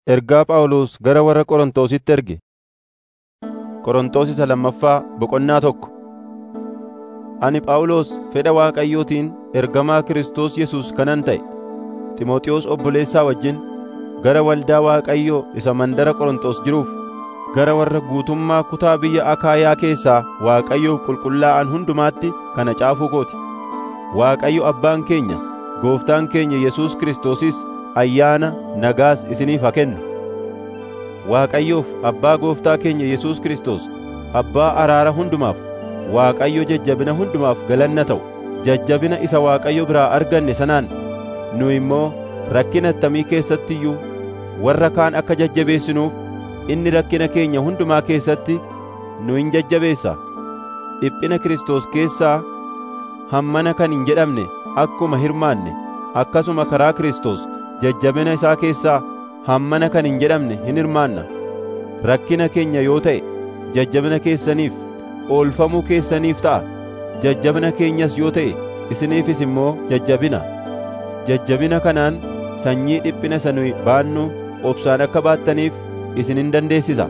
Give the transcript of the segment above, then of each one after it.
Ergaa Phaawulos gara warra Qorontositti erge. Qorontos isa lammaffaa boqonnaa tokko. Ani Phaawulos fedha Waaqayyootiin ergamaa Kiristoos Yesuus kanan ta'e, Ximooxiyoos obboleessaa wajjin gara waldaa Waaqayyoo isa mandara Qorontos jiruuf, gara warra guutummaa kutaa biyya Akaayaa keessaa Waaqayyoof qulqullaa'an hundumaatti kana caafuu kooti. Waaqayyo Abbaan keenya, Gooftaan keenya Yesuus Kiristoosis ayyaana nagaas isiniif haa kennu. Waaqayyoof Abbaa Gooftaa keenya Yesuus Kiristoos, Abbaa araara hundumaaf, Waaqayyo jajjabina hundumaaf galanna ta'u. Jajjabina isa Waaqayyo biraa arganne sanaan nu immoo rakkina attamii keessatti iyyuu warra kaan akka jajjabeessinuuf inni rakkina keenya hundumaa keessatti nu hin jajjabeessa. Dhiphina Kiristoos keessaa hammana kan hin jedhamne akkuma hirmaanne akkasuma karaa Kiristoos jajjabina isaa keessaa hammana kan hin jedhamne hin hirmaanna. Rakkina keenya yoo ta'e jajjabina keessaniif oolfamuu keessaniif ta'a. Jajjabina keenyas yoo ta'e isiniifis immoo jajjabina. Jajjabina kanaan sanyii dhiphina isa nuyi baannu obsaan akka baattaniif isin hin dandeessisa.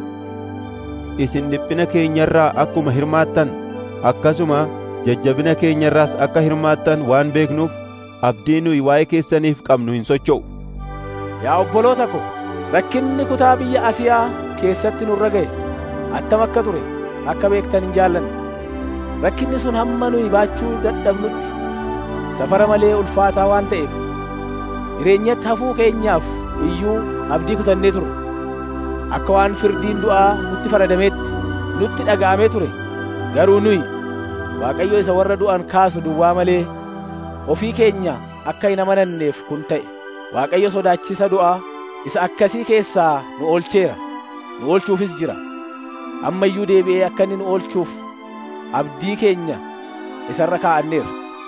Isin dhiphina keenyarraa akkuma hirmaattan akkasuma jajjabina keenyarraas akka hirmaattan waan beeknuuf abdii nuyi waa'ee keessaniif qabnu hin socho'u. Yaa obboloota ko, rakkinni kutaa biyya Asiyaa keessatti nurra ga'e attam akka ture akka beektan hin jaallanne. Rakkinni sun hamma nuyi baachuu dadhabnutti safara malee ulfaataa waan ta'eef jireenyatti hafuu keenyaaf iyyuu abdii kutannee turre. Akka waan firdiin du'aa nutti faradameetti nutti dhaga'amee ture. Garuu nuyi Waaqayyo isa warra du'an kaasu duwwaa malee ofii keenya akka hin amananneef kun ta'e. Waaqayyo sodaachisa du'aa isa akkasii keessaa nu oolcheera. Nu oolchuufis jira. Amma iyyuu deebi'ee akka inni nu oolchuuf abdii keenya isarra kaa'anneerra.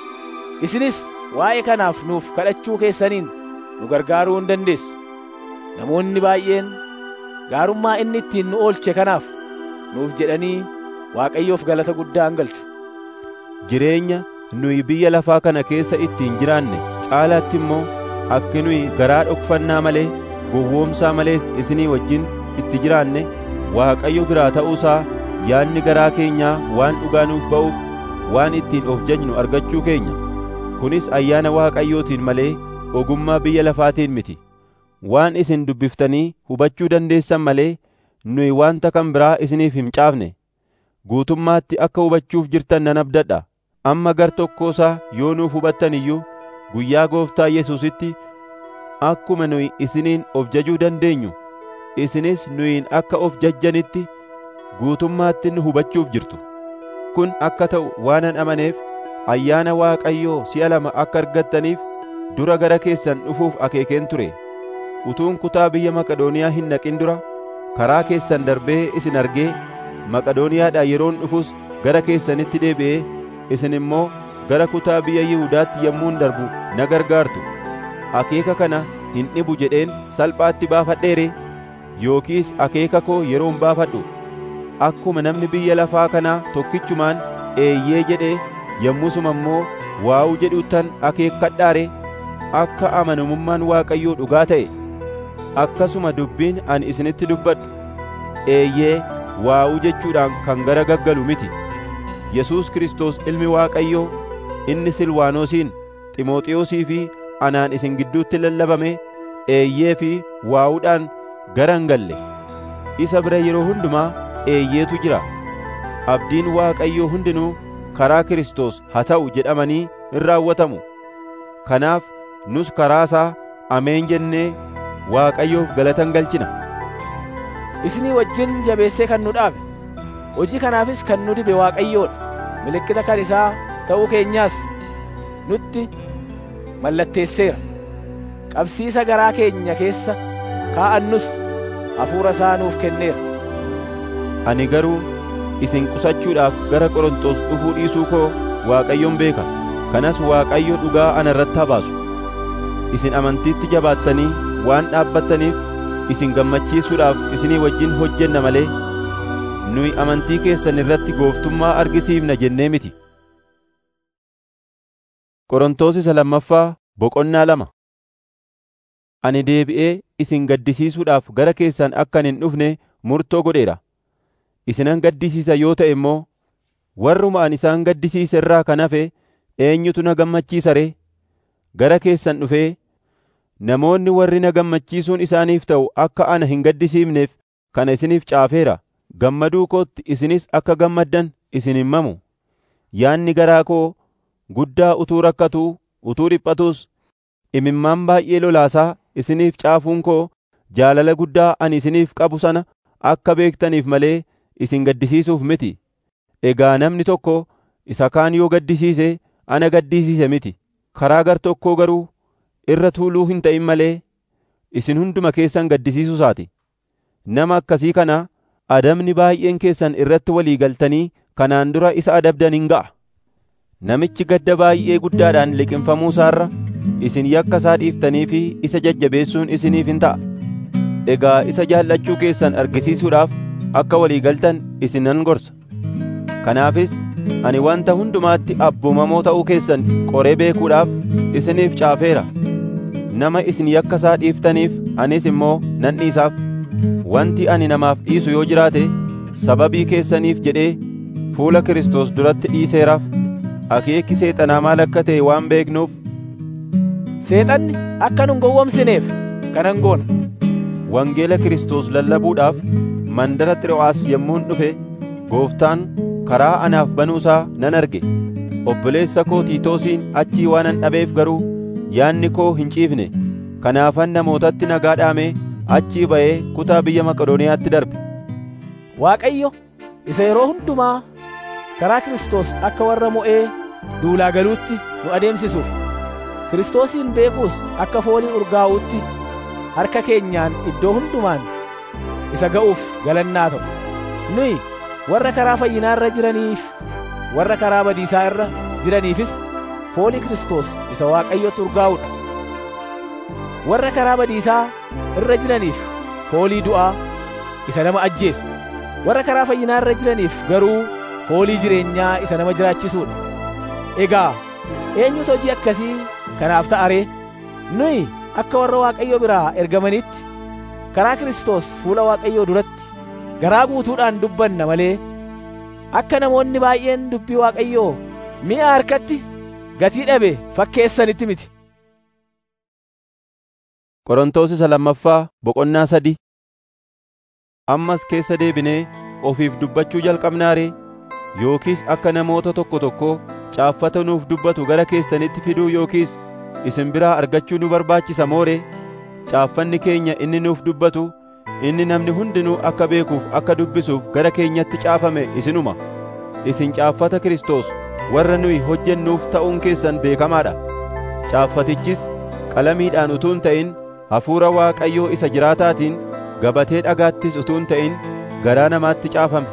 Isinis waa'ee kanaaf nuuf kadhachuu keessaniin nu gargaaruu hin dandeessu. Namoonni baay'een gaarummaa inni ittiin nu oolche kanaaf nuuf jedhanii Waaqayyoof galata guddaa hin galchu. Jireenya nuyi biyya lafaa kana keessa ittiin jiraanne caalaatti immoo akka nuyi garaa dhokfannaa malee gowwoomsaa malees isinii wajjin itti jiraanne Waaqayyo biraa ta'uusaa yaadni garaa keenyaa waan dhugaa nuuf ba'uuf waan ittiin of jajnu argachuu keenya. Kunis ayyaana Waaqayyootiin malee ogummaa biyya lafaatiin miti. Waan isin dubbiftanii hubachuu dandeessan malee nuyi wanta kan biraa isiniif hin caafne. Guutummaatti akka hubachuuf jirtan nan abdadha. Amma gar tokkoosaa yoo nuuf hubattan iyyuu guyyaa Gooftaa Yesuusitti akkuma nuyi isiniin of jajuu dandeenyu isinis nuyiin akka of jajjanitti guutummaatti nu hubachuuf jirtu. Kun akka ta'u waanan amaneef ayyaana Waaqayyoo si'a lama akka argattaniif dura gara keessan dhufuuf akeekeen ture. Utuun kutaa biyya Maqadooniyaa hin naqin dura karaa keessan darbee isin argee Maqadooniyaadhaa yeroon dhufus gara keessanitti deebi'ee isin immoo gara kutaa biyya Yihudaatti yommuun darbu na gargaartu. Akeeka kana hin dhibu jedheen salphaatti baafadheere yookiis akeeka koo yeroon baafadhu akkuma namni biyya lafaa kanaa tokkichumaan eeyyee jedhee yommusuma immoo waa'uu jedhuttan akeekkadhaare akka amanamummaan Waaqayyoo dhugaa ta'e akkasuma dubbiin ani isinitti dubbadhu eeyyee waa'uu jechuudhaan kan gara gaggalu miti Yesuus Kiristoos ilmi Waaqayyoo inni Silwaanoosiin Ximooxiyoosii fi anaan isin gidduutti lallabame eeyyee fi waa'uudhaan gara hin galle isa bira yeroo hundumaa eeyyeetu jira abdiin Waaqayyoo hundinuu karaa Kiristoos haa ta'u jedhamanii in raawwatamu kanaaf nus karaa isaa ameen jennee Waaqayyoof galatan galchina. Isinii wajjin jabeessee kan nu dhaabe, hojii kanaafis kan nu dibe Waaqayyoodha. Milikkita kan isaa ta'uu keenyaas nutti mallatteesseera. Qabsiisa garaa keenya keessa kaa'annus hafuura isaa nuuf kenneera. Ani garuu isin qusachuudhaaf gara Qorontos dhufuu dhiisuu koo Waaqayyoon beeka. Kanas Waaqayyo dhugaa ana irratti haa baasu. Isin amantiitti jabaattanii waan dhaabbattaniif isin gammachiisuudhaaf isinii wajjin hojjenna malee nuyi amantii keessan irratti gooftummaa argisiifna jennee miti. Qorontos isa lammaffaa boqonnaa lama ani deebi'ee isin gaddisiisuudhaaf gara keessan akkan hin dhufne murtoo godheera. Isinan gaddisiisa yoo ta'e immoo warruma ani isaan gaddisiise irraa kan hafe eenyutu na gammachiisa ree? Gara keessan dhufee namoonni warri na gammachiisuun isaaniif ta'u akka ana hin gaddisiifneef kana isiniif caafeera. Gammaduu kootti isinis akka gammaddan isin hin mamu. Yaanni garaa koo guddaa utuu rakkatuu utuu dhiphatuus imimmaan baay'ee lolaasaa isiniif caafuun koo jaalala guddaa ani isiniif qabu sana akka beektaniif malee isin gaddisiisuuf miti. Egaa namni tokko isa kaan yoo gaddisiise ana gaddisiise miti. Karaa gar tokkoo garuu irra tuuluu hin ta'in malee isin hunduma keessan gaddisiisuusaati. Nama akkasii kana adabni baay'een keessan irratti walii galtanii kanaan dura isa adabdan hin ga'a. Namichi gadda baay'ee guddaadhaan liqinfamuu isaarra isin yakka isaa dhiiftanii fi isa jajjabeessuun isiniif hin ta'a. Egaa isa jaallachuu keessan argisiisuudhaaf akka walii galtan isin nan gorsa. Kanaafis ani wanta hundumaatti abboomamoo ta'uu keessan qoree beekuudhaaf isiniif caafeera. Nama isin yakka isaa dhiiftaniif anis immoo nan dhiisaaf. Wanti ani namaaf dhiisu yoo jiraate sababii keessaniif jedhee fuula Kiristoos duratti dhiiseeraaf. Akeekki seexanaa maal akka ta'e waan beeknuuf Seexanni akka nun gowwomsineef kanan goona. wangeela Kiristoos lallabuudhaaf mandara Xiroo'aas yommuun dhufe gooftaan karaa anaaf banuusaa nan arge. Obboleessa koo Tiitoosiin achii waanan dhabeef garuu yaanni koo hin ciifne. Kanaafan namootatti nagaa dhaamee achii ba'ee kutaa biyya Maqedooniyaatti darbe. Waaqayyo isa yeroo hundumaa karaa Kiristoos akka warra mo'ee duulaa galuutti nu adeemsisuuf Kiristoosiin beekuus akka foolii urgaa'uutti harka keenyaan iddoo hundumaan isa ga'uuf galannaa ta'u. Nuyi warra karaa fayyinaa irra jiraniif warra karaa badiisaa irra jiraniifis foolii Kiristoos isa Waaqayyotti urgaa'uudha. Warra karaa badiisaa irra jiraniif foolii du'aa isa nama ajjeesu. Warra karaa fayyinaa irra jiraniif garuu foolii jireenyaa isa nama jiraachisuudha. Egaa eenyutu hojii akkasii kanaaf ta'a ree? Nuyi akka warra Waaqayyo biraa ergamanitti karaa Kiristoos fuula Waaqayyoo duratti garaa guutuudhaan dubbanna malee akka namoonni baay'een dubbii Waaqayyoo mi'a harkatti gatii dhabe fakkeessanitti miti. Qorontoos isa lammaffaa boqonnaa sadi ammas keessa deebinee ofiif dubbachuu jalqabnaa ree yookiis akka namoota tokko tokko caaffata nuuf dubbatu gara keessanitti fiduu yookiis isin biraa argachuu nu barbaachisa mooree caaffanni keenya inni nuuf dubbatu inni namni hundinuu akka beekuuf akka dubbisuuf gara keenyatti caafame isinuma isin caaffata Kiristoos warra nuyi hojjennuuf ta'uun keessan beekamaadha caaffatichis qalamiidhaan utuu hin ta'in hafuura Waaqayyoo isa jiraataatiin gabatee dhagaattis utuu hin ta'in garaa namaatti caafame.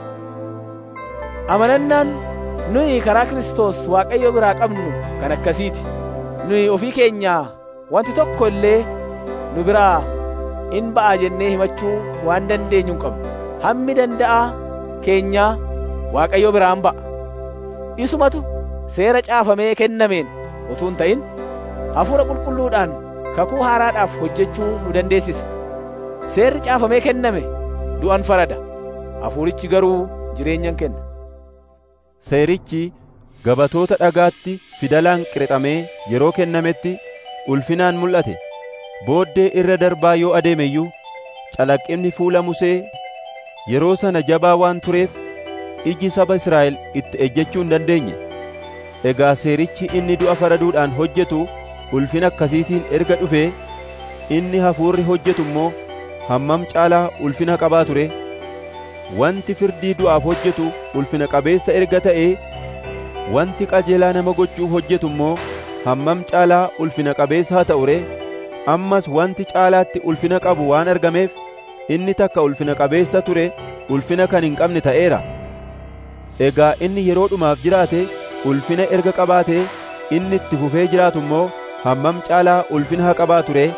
Amanannaan nuyi karaa Kiristoos Waaqayyo biraa qabnu kan akkasiiti. Nuyi ofii keenyaa wanti tokko illee nu biraa in ba'a jennee himachuu waan dandeenyu hin qabnu. Hammi danda'a keenyaa Waaqayyo biraan ba'a. Isumatu seera caafamee kennameen utuu hin ta'in hafuura qulqulluudhaan kakuu haaraadhaaf hojjechuu nu dandeessisa. Seerri caafamee kenname du'an farada. Hafuurichi garuu jireenyan kenna. Seerichi gabatoota dhagaatti fidalaan qirixamee yeroo kennametti ulfinaan mul'ate. Booddee irra darbaa yoo adeeme iyyuu calaqqinni fuula Musee yeroo sana jabaa waan tureef iji saba Israa'el itti ejjechuu hin dandeenye. Egaa seerichi inni du'a faraduudhaan hojjetu ulfina akkasiitiin erga dhufee inni hafuurri hojjetu immoo hammam caalaa ulfina qabaa ture. Wanti firdii du'aaf hojjetu ulfina qabeessa erga ta'ee wanti qajeelaa nama gochuuf hojjetu immoo hammam caalaa ulfina qabeessa haa ta'u ree ammas wanti caalaatti ulfina qabu waan argameef inni takka ulfina qabeessa ture ulfina kan hin qabne ta'eera egaa inni yeroo dhumaaf jiraate ulfina erga qabaatee inni itti fufee jiraatu immoo hammam caalaa ulfina haa qabaatu ree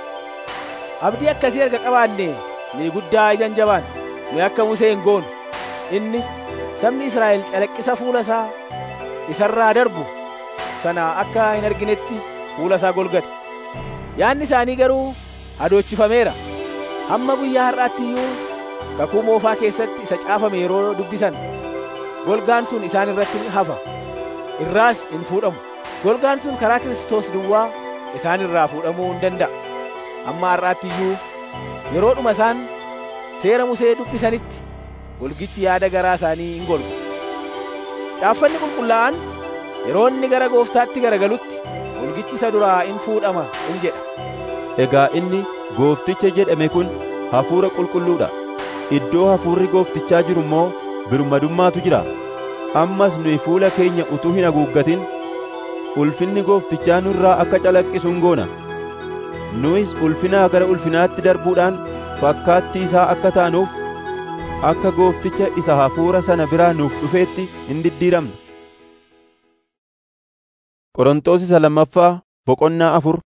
Abdii akkasii erga qabaanne ni guddaa ijaan jabaan nu akka Musee hin goonu inni sabni Israa'el calaqqisa fuula isaa isarraa darbu sana akka hin arginetti fuula isaa golgate yaanni isaanii garuu hadoochifameera hamma guyyaa har'aatti iyyuu kakuu moofaa keessatti isa caafame yeroo dubbisan golgaan sun isaan irratti ni hafa irraas hin fuudhamu golgaan sun karaa Kiristoos duwwaa isaan irraa fuudhamuu hin danda'a amma har'aatti iyyuu yeroodhuma isaan seera Musee dubbisanitti golgichi yaada garaa isaanii hin golgu caaffanni qulqullaa'an yeroo inni gara gooftaatti garagalutti golgichi isa duraa in fuudhama in jedha Egaa inni goofticha jedhame kun hafuura qulqulluudha. Iddoo hafuurri gooftichaa jiru immoo birmadummaatu jira. Ammas nuyi fuula keenya utuu hin haguuggatin ulfinni gooftichaa nurraa akka calaqqisu hin goona. Nuyis ulfinaa gara ulfinaatti darbuudhaan fakkaattii isaa akka taanuuf akka goofticha isa hafuura sana biraa nuuf dhufeetti hin diddiiramna. Qorontos isa lammaffaa boqonnaa afur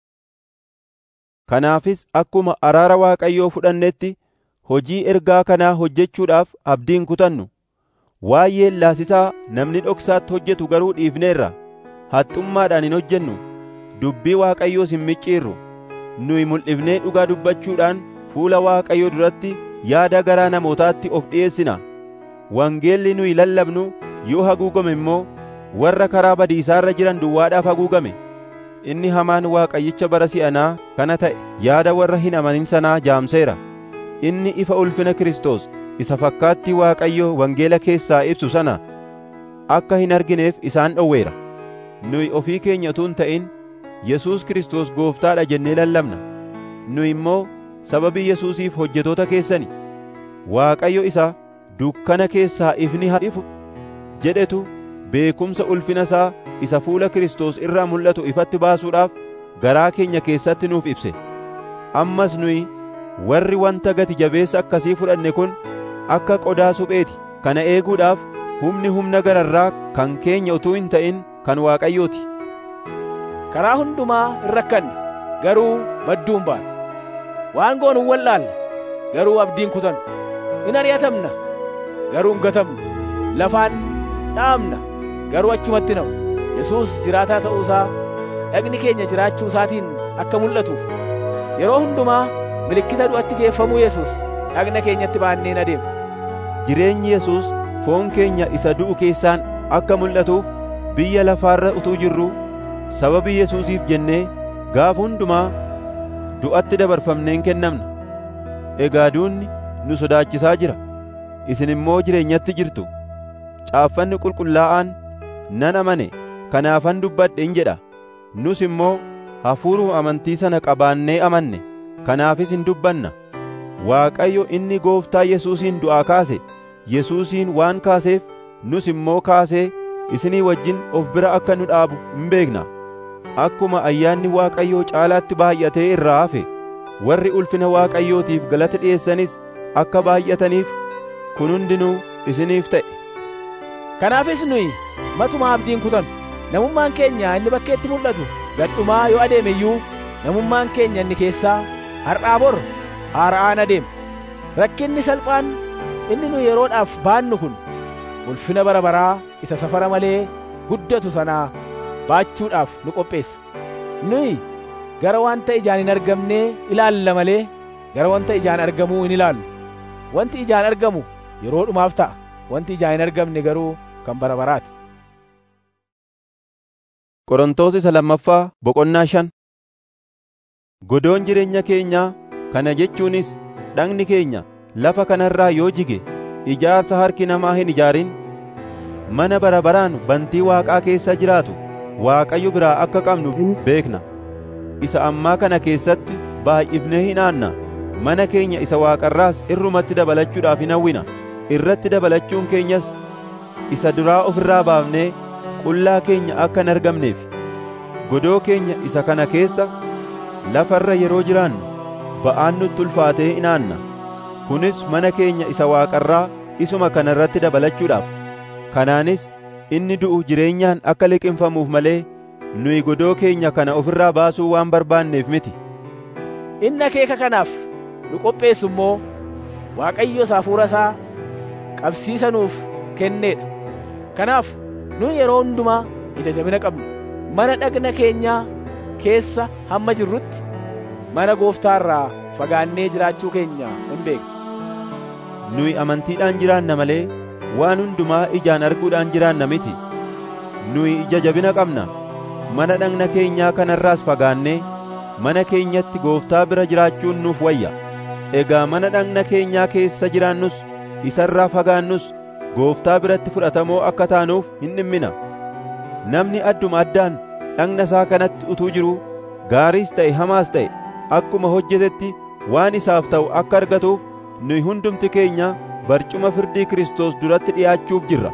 Kanaafis akkuma araara Waaqayyoo fudhannetti hojii ergaa kanaa hojjechuudhaaf abdiin kutannu. Waa'ee laasisaa namni dhoksaatti hojjetu garuu dhiifneerra. Haxxummaadhaan hin hojjennu. Dubbii Waaqayyoos hin micciirru. Nuyi mul'ifnee dhugaa dubbachuudhaan fuula Waaqayyoo duratti yaada garaa namootaatti of dhi'eessina. Wangeelli nuyi lallabnu yoo haguugame immoo warra karaa badiisaarra jiran duwwaadhaaf haguugame. Inni hamaan Waaqayyicha bara si'anaa kana ta'e yaada warra hin amanin sanaa jaamseera. Inni ifa ulfina Kiristoos isa fakkaattii Waaqayyoo wangeela keessaa ibsu sana akka hin argineef isaan dhowweera. Nuyi ofii keenya utuu hin ta'in Yesuus Kiristoos gooftaadha jennee lallabna. Nuyi immoo sababii Yesuusiif hojjetoota keessani. Waaqayyo isa dukkana keessaa ifni haa ifu jedhetu beekumsa ulfina isaa isa fuula Kiristoos irraa mul'atu ifatti baasuudhaaf garaa keenya keessatti nuuf ibse. Ammas nuyi warri wanta gati jabeessa akkasii fudhanne kun akka qodaa supheeti. Kana eeguudhaaf humni humna gararraa kan keenya utuu hin ta'in kan Waaqayyooti. karaa hundumaa hin rakkanne garuu madduu hin baane waan goonu hin wallaalla garuu abdiin kutannu in ari'atamna garuu hin gatamnu lafaan dhaamna garuu achumatti namu yesuus jiraataa ta'uu isaa dhagni keenya jiraachuu isaatiin akka mul'atuuf yeroo hundumaa milikkita du'atti geeffamuu yesuus dhagna keenyatti baanneen adeemna Jireenyi Yesuus foon keenya isa du'u keessaan akka mul'atuuf biyya lafaarra utuu jirru sababii Yesuusiif jennee gaaf hundumaa du'atti dabarfamneen kennamna. Egaa duunni nu sodaachisaa jira. Isin immoo jireenyatti jirtu. Caaffanni qulqullaa'aan nan amane kanaafan dubbadhe in jedha. Nus immoo hafuuruma amantii sana qabaannee amanne kanaafis hin dubbanna. Waaqayyo inni gooftaa Yesuusiin du'aa kaase Yesuusiin waan kaaseef nus immoo kaasee isinii wajjin of bira akka nu dhaabu hin beekna. Akkuma ayyaanni Waaqayyoo caalaatti baay'atee irraa hafe warri ulfina Waaqayyootiif galata dhi'eessanis akka baay'ataniif kun hundinuu isiniif ta'e. Kanaafis nuyi matuma abdiin kutannu namummaan keenya inni bakkeetti mul'atu gadhumaa yoo adeeme iyyuu namummaan keenya inni keessaa har'aa bor haara'aan adeema. Rakkinni salphaan inni nu yeroodhaaf baannu kun ulfina bara baraa isa safara malee guddatu sanaa baachuudhaaf nu qopheessa. Nuyi gara wanta ijaan hin argamnee ilaalla malee gara wanta ijaan argamuu hin ilaallu. Wanti ijaan argamu yeroodhumaaf ta'a. Wanti ijaan hin argamne garuu kan bara baraati. Qorontos isa lammaffaa boqonnaa shan Godoon jireenya keenyaa kana jechuunis dhagni keenya lafa kanarraa yoo jige ijaarsa harki namaa hin ijaarin mana bara baraan bantii waaqaa keessa jiraatu Waaqayyo biraa akka qabnu beekna. Isa ammaa kana keessatti baay'ifnee hin aanna. Mana keenya isa waaqarraas irrumatti dabalachuudhaaf hin hawwina. Irratti dabalachuun keenyas isa duraa ofirraa baafnee qullaa keenya akka hin argamneef. Godoo keenya isa kana keessa lafarra yeroo jiraannu ba'aan nutti ulfaatee hin aanna. Kunis mana keenya isa waaqarraa isuma kana irratti dabalachuudhaaf. Kanaanis inni du'u jireenyaan akka liqimfamuuf malee nuyi godoo keenya kana ofirraa baasuu waan barbaanneef miti. Inni akeeka kanaaf nu qopheessu immoo Waaqayyo hafuura isaa qabsiisa nuuf kenneedha. Kanaaf nu yeroo hundumaa ija jabina qabna. Mana dhagna keenyaa keessa hamma jirrutti mana gooftaa irraa fagaannee jiraachuu keenya hin beekna. Nuyi amantiidhaan jiraanna malee waan hundumaa ijaan arguudhaan jiraanna miti. Nuyi ija jabina qabna. Mana dhagna keenyaa kanarraas fagaannee mana keenyatti gooftaa bira jiraachuun nuuf wayya. Egaa mana dhagna keenyaa keessa jiraannus isarraa fagaannus gooftaa biratti fudhatamoo akka taanuuf hin dhimmina. Namni adduma addaan dhagna isaa kanatti utuu jiruu gaariis ta'e hamaas ta'e akkuma hojjetetti waan isaaf ta'u akka argatuuf nuyi hundumti keenya barcuma firdii Kiristoos duratti dhi'aachuuf jirra.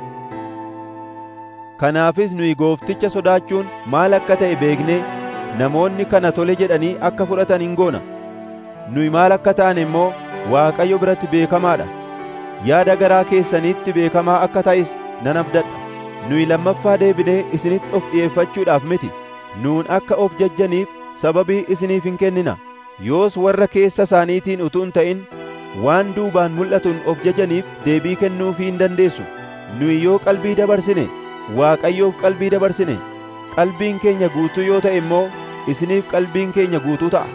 Kanaafis nuyi goofticha sodaachuun maal akka ta'e beeknee namoonni kana tole jedhanii akka fudhatan hin goona. Nuyi maal akka taane immoo Waaqayyo biratti beekamaadha. Yaada garaa keessaniitti beekamaa akka ta'es nan abdadha. Nuyi lammaffaa deebinee isinitti of dhi'eeffachuudhaaf miti. Nuun akka of jajjaniif sababii isiniif hin kennina. Yoos warra keessa isaaniitiin utuu hin ta'in waan duubaan mul'atuun of jajaniif deebii kennuufii hin dandeessu. Nuyi yoo qalbii dabarsine Waaqayyoof qalbii dabarsine qalbiin keenya guutuu yoo ta'e immoo isiniif qalbiin keenya guutuu ta'a.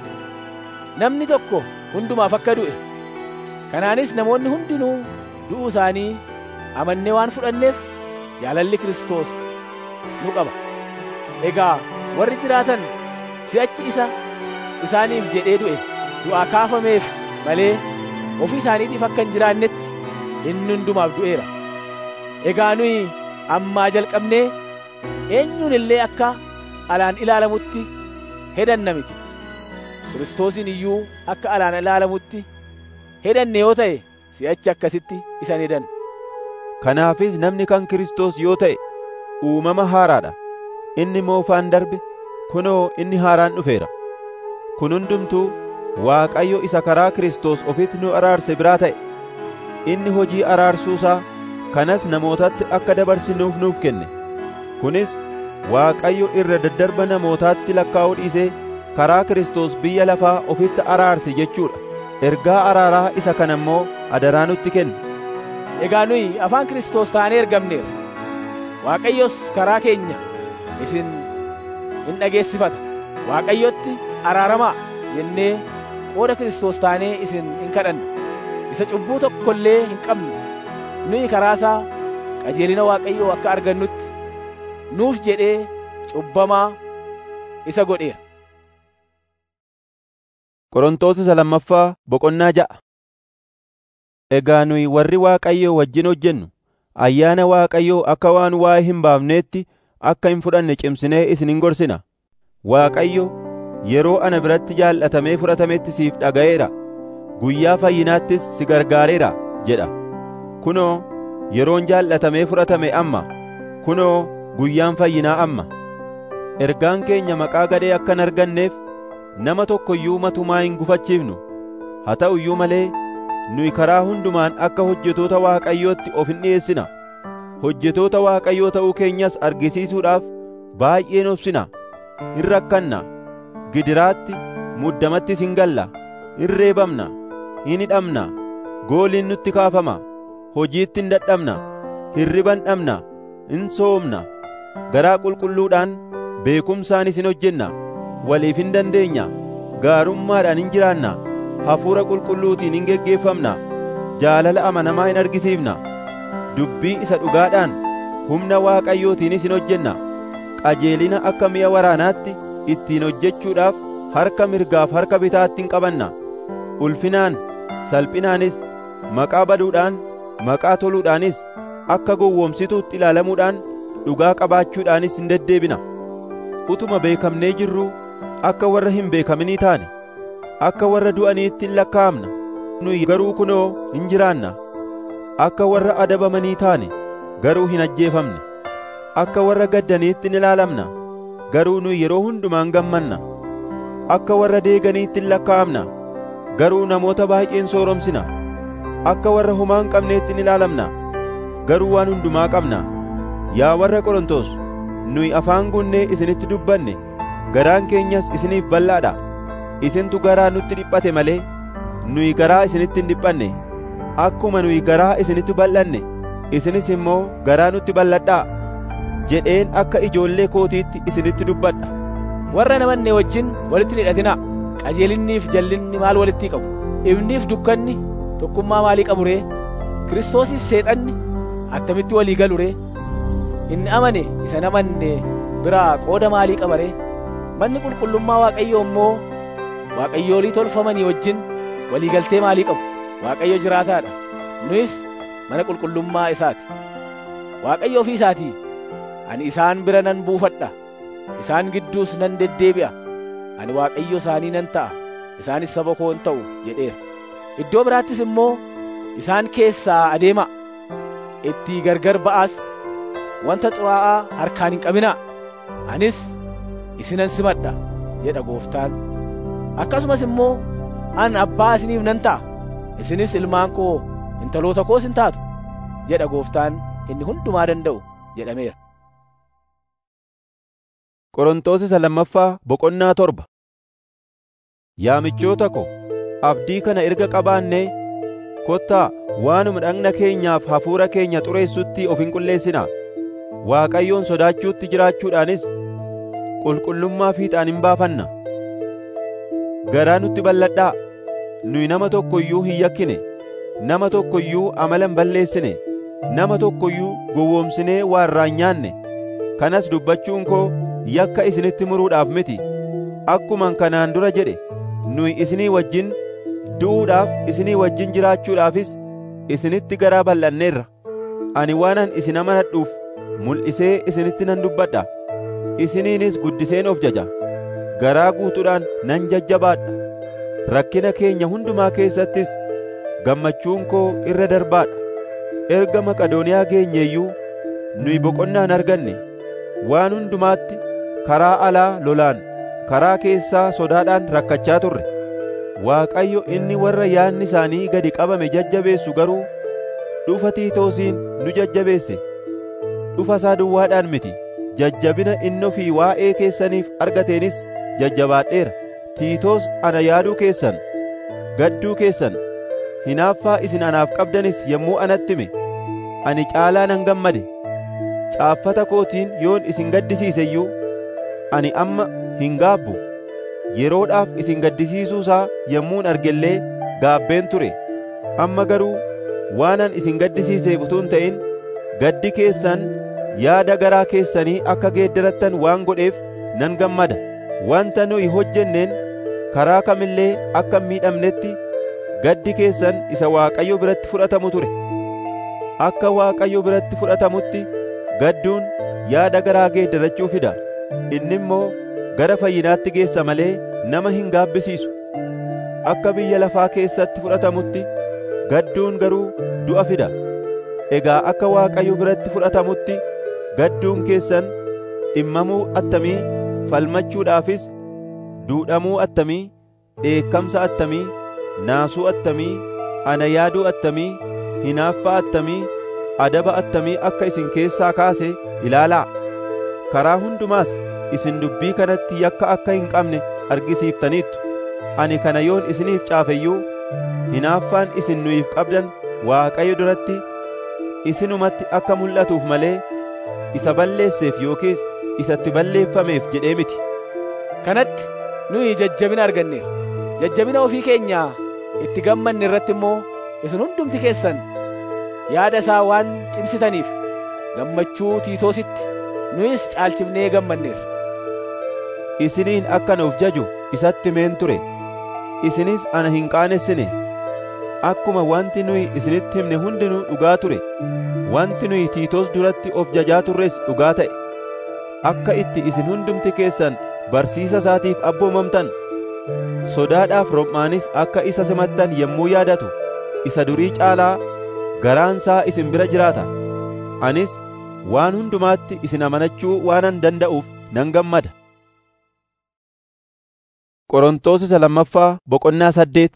Namni tokko hundumaaf akka du'e. Kanaanis namoonni hundinuu du'uu isaanii amannee waan fudhanneef jaalalli Kiristoos nu qaba. Egaa warri jiraatan si'achi isa isaaniif jedhee du'e du'aa kaafameef malee ofii isaaniitiif akka hin jiraannetti inni hundumaaf du'eera. Egaa nuyi ammaa jalqabnee eenyuun illee akka alaan ilaalamutti hedanna miti. Kiristoosiin iyyuu akka alaan ilaalamutti hedanne yoo ta'e si'achi akkasitti isan hedanna. Kanaafis namni kan Kiristoos yoo ta'e uumama haaraadha. Inni moofaan darbe kunoo inni haaraan dhufeera. Kun hundumtuu Waaqayyo isa karaa Kiristoos ofitti nu araarse biraa ta'e. Inni hojii araarsuusaa kanas namootatti akka dabarsinuuf nuuf kenne. Kunis Waaqayyo irra daddarba namootaatti lakkaa'uu dhiisee karaa Kiristoos biyya lafaa ofitti araarse jechuudha. Ergaa araaraa isa kana immoo adaraa nutti kenne. Egaa nuyi afaan Kiristoos taanee ergamneerra. Waaqayyos karaa keenya isin in dhageessifata. Waaqayyotti araaramaa jennee qooda Kiristoos taanee isin in kadhanna. Isa cubbuu tokko illee hin qabne nuyi karaa isaa qajeelina Waaqayyoo akka argannutti nuuf jedhee cubbamaa isa godheera. Qorontoos isa lammaffaa boqonnaa ja'a. Egaa nuyi warri Waaqayyoo wajjin hojjennu ayyaana Waaqayyoo akka waan waa'ee hin baafneetti akka hin fudhanne cimsinee isin hin gorsina. Waaqayyo yeroo ana biratti jaallatamee fudhatametti siif dhaga'eera. Guyyaa fayyinaattis si gargaareera jedha. Kunoo yeroon jaallatamee fudhatame amma. Kunoo guyyaan fayyinaa amma. Ergaan keenya maqaa gadhee akka hin arganneef nama tokko iyyuu matumaa hin gufachiifnu. Haa ta'u iyyuu malee nuyi karaa hundumaan akka hojjetoota Waaqayyootti of hin dhi'eessina. Hojjetoota Waaqayyoo ta'uu keenyas argisiisuudhaaf baay'een obsina. Hin rakkanna. Gidiraatti muddamattis hin galla. Hin reebamna. Hin hidhamna. Gooliin nutti kaafama. Hojiitti hin dadhabna. Hirriban dhabna. Hin soomna. Garaa qulqulluudhaan beekumsaanis hin hojjenna. Waliif hin dandeenya. Gaarummaadhaan hin jiraanna. Hafuura qulqulluutiin hin geggeeffamna. Jaalala amanamaa hin argisiifna. Dubbii isa dhugaadhaan humna Waaqayyootiinis hin hojjenna. Qajeelina akka mi'a waraanaatti ittiin hojjechuudhaaf harka mirgaaf harka bitaatti hin qabanna. Ulfinaan, salphinaanis, maqaa baduudhaan, maqaa toluudhaanis, akka gowwoomsituutti ilaalamuudhaan, dhugaa qabaachuudhaanis hin deddeebina. Utuma beekamnee jirruu akka warra hin beekaminii taane. akka warra du'aniitti hin lakkaa'amna nuyi garuu kunoo hin jiraanna akka warra adabamanii taane garuu hin ajjeefamne akka warra gaddaniitti hin ilaalamna garuu nuyi yeroo hundumaan gammanna akka warra deeganiitti hin lakkaa'amna garuu namoota baay'een sooromsina akka warra homaa hin qabneetti hin ilaalamna garuu waan hundumaa qabna yaa warra qorontos nuyi afaan guunnee isinitti dubbanne garaan keenyas isiniif bal'aadha isintu garaa nutti dhiphate malee nuyi garaa isinitti hin dhiphanne akkuma nuyi garaa isinitti bal'anne isinis immoo garaa nutti bal'adhaa jedheen akka ijoollee kootiitti isinitti dubbadha Warra namanne wajjin walitti hin hidhatinaa. qajeelinniif jallinni maal walitti qabu ifniif dukkanni tokkummaa maalii qabu ree kiristoosiif seexanni attamitti walii galu ree inni amane isa namanne biraa qooda maalii qaba ree manni qulqullummaa waaqayyoo immoo waaqayyoolii tolfamanii wajjin walii galtee maalii qabu waaqayyo jiraataadha nuyis mana qulqullummaa isaati waaqayyo ofii isaatii ani isaan bira nan buufadha isaan gidduus nan deddeebi'a ani waaqayyo isaanii nan ta'a isaanis saba koo in ta'u jedheera iddoo biraattis immoo isaan keessaa adeema itti gargar ba'aas wanta xuraa'aa harkaan hin qabinaa anis isinan simadha jedha gooftaan akkasumas immoo an abbaa isiniif nan ta'a isinis ilmaan koo intaloota koos in taatu jedha gooftaan inni hundumaa danda'u jedhameera Qorontos isa lammaffaa boqonnaa torba Yaa michoota ko abdii kana erga qabaannee kottaa waanuma dhagna keenyaaf hafuura keenya xureessutti of hin qulleessinaa Waaqayyoon sodaachuutti jiraachuudhaanis qulqullummaa fiixaan hin baafanna garaa nutti bal'adhaa nuyi nama tokko iyyuu hin yakkine nama tokko iyyuu amala hin balleessine nama tokko iyyuu gowwoomsinee waarraa hin nyaanne kanas dubbachuun koo yakka isinitti muruudhaaf miti akkuman kanaan dura jedhe nuyi isinii wajjin du'uudhaaf isinii wajjin jiraachuudhaafis isinitti garaa bal'anneerra ani waanan isin amanadhuuf mul'isee isinitti nan dubbadha isiniinis guddiseen of jaja garaa guutuudhaan nan jajjabaadha rakkina keenya hundumaa keessattis gammachuun koo irra darbaadha erga maqadooniyaa geenyeeyyuu nuyi boqonnaan arganne waan hundumaatti karaa alaa lolaan karaa keessaa sodaadhaan rakkachaa turre waaqayyo inni warra yaadni isaanii gadi qabame jajjabeessu garuu dhufa tiitoosiin nu jajjabeesse dhufa isaa duwwaadhaan miti jajjabina inni ofii waa'ee keessaniif argateenis jajjabaadheera tiitoos ana yaaduu keessan gadduu keessan hinaaffaa isin anaaf qabdanis yommuu anatti hime ani caalaa nan gammade caaffata kootiin yoon isin gaddisiise iyyuu ani amma hin gaabbu yeroodhaaf isin gaddisiisuusaa yommuun argellee gaabbeen ture amma garuu waanan isin gaddisiiseef utuu hin ta'in gaddi keessan yaada garaa keessanii akka geeddarattan waan godheef nan gammada wanta nuyi hojjenneen karaa kamillee akka hin miidhamnetti gaddi keessan isa Waaqayyo biratti fudhatamu ture akka Waaqayyo biratti fudhatamutti gadduun yaada garaa geeddarachuu fida inni immoo gara fayyinaatti geessa malee nama hin gaabbisiisu akka biyya lafaa keessatti fudhatamutti gadduun garuu du'a fida egaa akka Waaqayyo biratti fudhatamutti gadduun keessan dhimmamuu attamii falmachuudhaafis duudhamuu attamii dheekkamsa attamii naasuu attamii ana yaaduu attamii hinaaffaa attamii adaba attamii akka isin keessaa kaase ilaalaa karaa hundumaas isin dubbii kanatti yakka akka hin qabne argisiiftaniittu ani kana yoon isiniif caafeyyuu hinaaffaan isin nuyiif qabdan Waaqayyo duratti isinumatti akka mul'atuuf malee isa balleesseef yookiis isatti balleeffameef jedhee miti kanatti nuyi jajjabina arganneera jajjabina ofii keenyaa itti gammanne irratti immoo isin hundumti keessan yaada isaa waan cimsitaniif gammachuu tiitoositti nuyis caalchifnee gammanneerra isiniin akkan of jaju isatti meen ture isinis ana hin qaanessine akkuma wanti nuyi isinitti himne hundinuu dhugaa ture wanti nuyi tiitoos duratti of jajaa turres dhugaa ta'e akka itti isin hundumti keessan barsiisa isaatiif abboomamtan sodaadhaaf rom'aanis akka isa simattan yommuu yaadatu isa durii caalaa garaansaa isin bira jiraata anis waan hundumaatti isin amanachuu waanan danda'uuf nan gammada Qorontos isa lammaffaa boqonnaa saddeet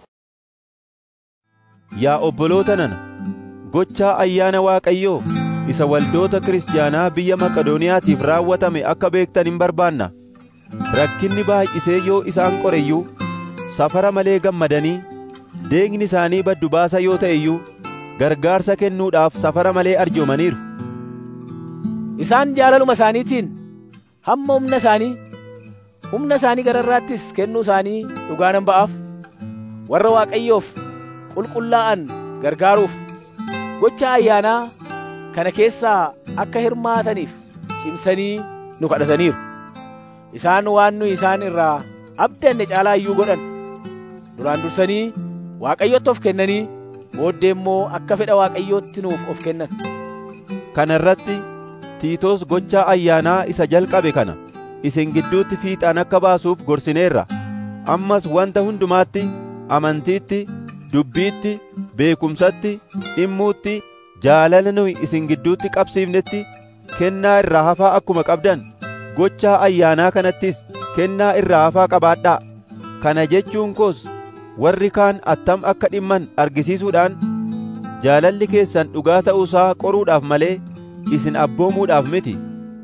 Yaa obboloota nana gochaa ayyaana Waaqayyoo isa waldoota kiristaanaa biyya Maqadooniyaatiif raawwatame akka beektan hin barbaanna rakkinni baay'isee yoo isaan qoreyyuu safara malee gammadanii deegni isaanii baddu baasa yoo ta'e iyyuu gargaarsa kennuudhaaf safara malee arjoomaniiru isaan jaalaluma isaaniitiin hamma humna isaanii humna isaanii gararraattis kennuu isaanii dhugaa nan ba'aaf warra waaqayyoof qulqullaa'an gargaaruuf gocha ayyaanaa kana keessaa akka hirmaataniif cimsanii nu kadhataniiru isaan waan nu isaan irraa abdanne caalaa iyyuu godhan duraan dursanii waaqayyotti of kennanii booddee immoo akka fedha waaqayyootti nuuf of kennan kana irratti tiitoos gochaa ayyaanaa isa jalqabe kana isin gidduutti fiixaan akka baasuuf gorsineerra ammas wanta hundumaatti amantiitti dubbiitti beekumsatti dhimmuutti jaalala nuyi isin gidduutti qabsiifnetti kennaa irraa hafaa akkuma qabdan gochaa ayyaanaa kanattis kennaa irraa hafaa qabaadhaa kana jechuun koos warri kaan attam akka dhimman argisiisuudhaan jaalalli keessan dhugaa ta'uusaa qoruudhaaf malee isin abboomuudhaaf miti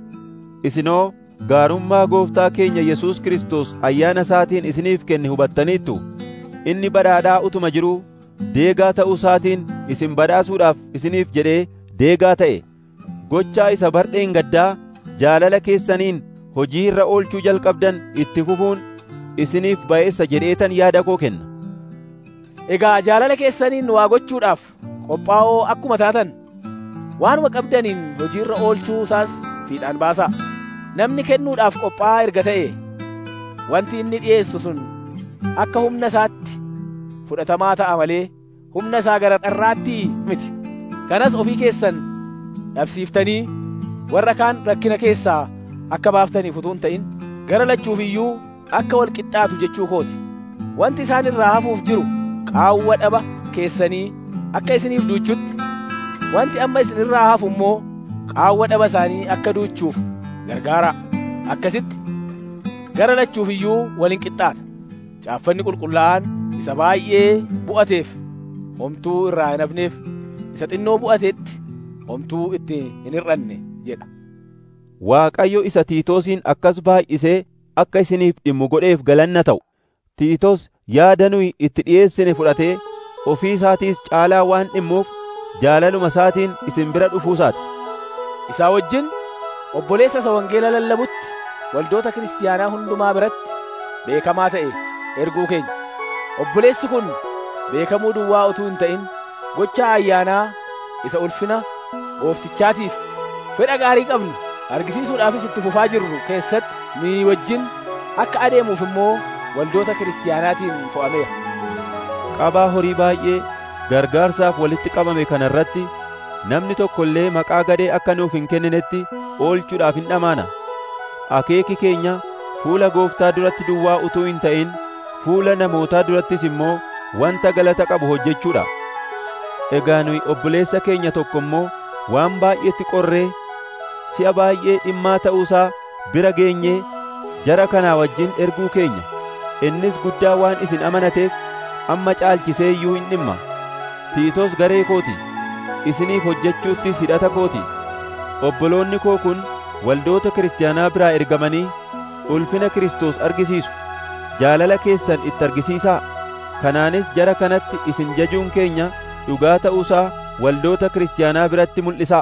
isinoo gaarummaa gooftaa keenya Yesuus Kiristoos ayyaana isaatiin isiniif kenne hubattaniittu inni badhaadhaa utuma jiruu deegaa ta'uu isaatiin isin badhaasuudhaaf isiniif jedhee deegaa ta'e gochaa isa bardheen gaddaa jaalala keessaniin hojii irra oolchuu jalqabdan itti fufuun isiniif ba'eessa jedheetan yaada koo kenna egaa jaalala keessaniin waa gochuudhaaf qophaa'oo akkuma taatan waanuma qabdaniin hojii irra oolchuu isaas fiixaan baasaa namni kennuudhaaf qophaa'aa erga ta'e wanti inni dhi'eessu sun akka humna isaatti fudhatamaa ta'a malee humna isaa gara dharraatti miti kanas ofii keessan dhabsiiftanii warra kaan rakkina keessaa akka baaftaniif utuu hin ta'in gara lachuuf iyyuu akka wal qixxaatu jechuu kooti wanti isaan irraa hafuuf jiru qaawwa dhaba keessanii akka isiniif duuchutti wanti amma isin irraa hafu immoo qaawwa dhaba isaanii akka duuchuuf gargaara akkasitti gara lachuuf iyyuu waliin qixxaata caaffanni qulqullaa'aan isa baay'ee bu'ateef homtuu irraa hin hafneef isa xinnoo bu'ateetti homtuu itti hin hir'anne jedha Waaqayyo isa Tiitoosiin akkas baay'isee akka isiniif dhimmu godheef galanna ta'u Tiitos yaada nuyi itti dhi'eessine fudhatee ofii isaatiis caalaa waan dhimmuuf jaalaluma isaatiin isin bira dhufuusaati. isaa wajjin obboleessa isa wangeela lallabutti waldoota kiristiyaanaa hundumaa biratti beekamaa ta'e erguu keenya obboleessi kun beekamuu duwwaa utuu hin ta'in gocha ayyaanaa isa ulfina gooftichaatiif fedha gaarii qabnu argisiisuudhaafis itti fufaa jirru keessatti nuyi wajjin akka adeemuuf immoo waldoota kiristiyaanaatiin fo'ameera. Qabaa horii baay'ee gargaarsaaf walitti qabame kana irratti namni tokko illee maqaa gadee akka nuuf hin kenninetti oolchuudhaaf hin dhamaana. Akeeki keenya fuula gooftaa duratti duwwaa utuu hin ta'in fuula namootaa durattis immoo wanta galata qabu hojjechuudha. Egaa nuyi obboleessa keenya tokko immoo waan baay'eetti qorree si'a baay'ee dhimmaa ta'uusaa bira geenyee jara kanaa wajjin erguu keenya innis guddaa waan isin amanateef amma caalchisee iyyuu hin dhimma tiitos garee kooti isiniif hojjechuuttis hidhata kooti obboloonni koo kun waldoota kiristaanaa biraa ergamanii ulfina Kiristoos argisiisu jaalala keessan itti argisiisaa kanaanis jara kanatti isin jajuun keenya dhugaa ta'uusaa waldoota kiristaanaa biratti mul'isaa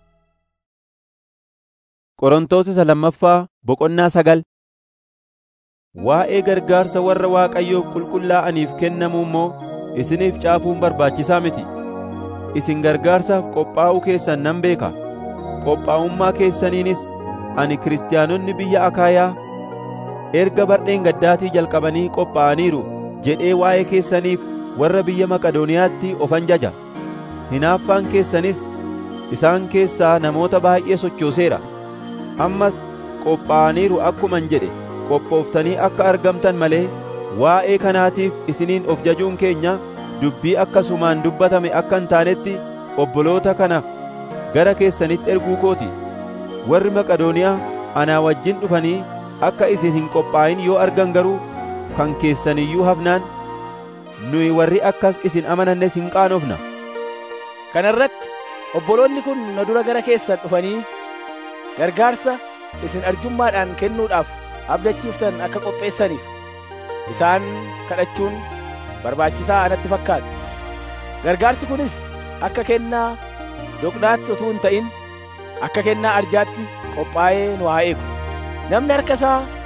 Qorontos isa lammaffaa boqonnaa sagal Waa'ee gargaarsa warra Waaqayyoof qulqullaa'aniif kennamuu immoo isiniif caafuun barbaachisaa miti. Isin gargaarsaaf qophaa'uu keessan nan beeka. Qophaa'ummaa keessaniinis ani kiristaanonni biyya Akaayaa erga bardheen gaddaatii jalqabanii qophaa'aniiru jedhee waa'ee keessaniif warra biyya Maqadooniyaatti ofan jaja. Hinaaffaan keessanis isaan keessaa namoota baay'ee sochooseera. Ammas qophaa'aniiru akkuman jedhe qophooftanii akka argamtan malee waa'ee kanaatiif isiniin of jajuun keenya dubbii akkasumaan dubbatame akka hin taanetti obboloota kana gara keessanitti erguu kooti. Warri Maqadooniyaa anaa wajjin dhufanii akka isin hin qophaa'in yoo argan garuu kan keessaniyyuu hafnaan nuyi warri akkas isin amanannes hin qaanofna. Kana irratti obboloonni kun na dura gara keessan dhufanii gargaarsa isin arjummaadhaan kennuudhaaf abdachiiftan akka qopheessaniif isaan kadhachuun barbaachisaa anatti fakkaata. Gargaarsi kunis akka kennaa doqnaatti utuu hin ta'in akka kennaa arjaatti qophaa'ee nu haa eegu. Namni harka isaa